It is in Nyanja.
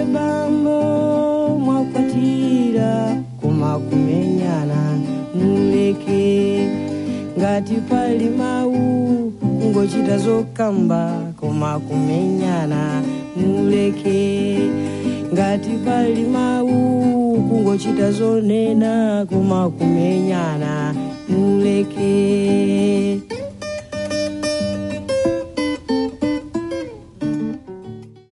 bambo mwakwatira koma kumenyana muleke ngati pali mawu kungochita zokamba koma kumenyana muleke ngati pali mawu kungochita zonena koma kumenyana